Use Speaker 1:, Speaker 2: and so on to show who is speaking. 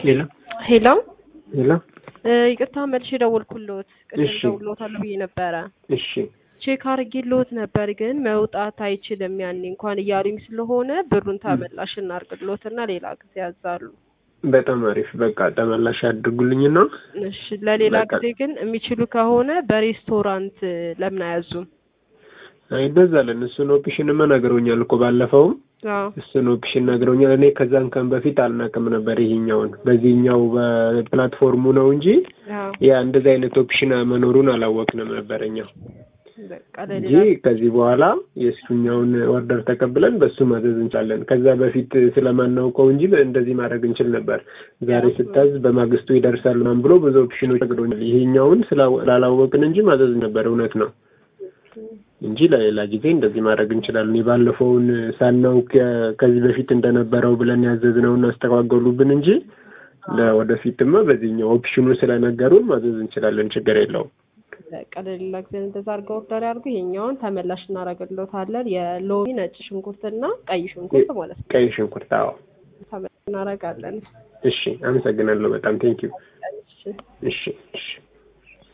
Speaker 1: ሄሎ
Speaker 2: ሄሎ
Speaker 1: ሄሎ
Speaker 2: እ ይቅርታ መልሼ ደወልኩልዎት። ቅድም
Speaker 1: እሺ።
Speaker 2: ደውሎታል ብዬ ነበረ።
Speaker 1: እሺ
Speaker 2: ቼክ አድርጌልዎት ነበር፣ ግን መውጣት አይችልም ያኔ እንኳን እያሉኝ ስለሆነ ብሩን ተመላሽ እናርግልዎትና ሌላ ጊዜ ያዛሉ።
Speaker 1: በጣም አሪፍ በቃ ተመላሽ ያድርጉልኝና
Speaker 2: እሺ ለሌላ
Speaker 1: በቃ-
Speaker 2: ጊዜ ግን የሚችሉ ከሆነ በሬስቶራንት ለምን አያዙም?
Speaker 1: አይበዛለን እሱን ኦፕሽንማ ነግረውኛል እኮ ባለፈውም
Speaker 2: አዎ
Speaker 1: እሱን ኦፕሽን ነግረውኛል። እኔ ከዛን ቀን በፊት አልናቅም ነበር ይሄኛውን በዚህኛው በፕላትፎርሙ ነው እንጂ
Speaker 2: አዎ
Speaker 1: ያ እንደዚህ አይነት ኦፕሽን መኖሩን አላወቅንም ነበር እኛ
Speaker 2: በቃ
Speaker 1: እንጂ
Speaker 2: ለሌላ
Speaker 1: ከዚህ በኋላ የእሱኛውን ኦርደር ተቀብለን በሱ ማዘዝ እንችላለን። ከዛ በፊት ስለማናውቀው እንጂ እንደዚህ ማድረግ እንችል ነበር። ዛሬ ስታዝ በማግስቱ ይደርሳል ምናምን ብሎ ብዙ ኦፕሽኖች ነግሮኛል። ይሄኛውን ስላ- ስላላወቅን እንጂ ማዘዝ ነበር እውነት ነው እንጂ ለሌላ ጊዜ እንደዚህ ማድረግ እንችላለን። የባለፈውን ሳናውቅ የ- ከዚህ በፊት እንደነበረው ብለን ያዘዝነውን አስተጓገሉብን እንጂ ለወደፊትማ በዚህኛው ኦፕሽኑ ስለነገሩን ማዘዝ እንችላለን። ችግር የለውም።
Speaker 2: በቃ ለሌላ ጊዜ እንደዛ አድርገው ኦርደር ያድርጉ። ይሄኛውን ተመላሽ እናደርግልዎታለን። የሎሚ ነጭ ሽንኩርትና ቀይ ሽንኩርት ማለት ነው
Speaker 1: ቀይ ሽንኩርት። አዎ
Speaker 2: ተመላሽ እናደርጋለን።
Speaker 1: እሺ፣ አመሰግናለሁ በጣም ቴንኪዩ።
Speaker 2: እሺ
Speaker 1: እሺ እሺ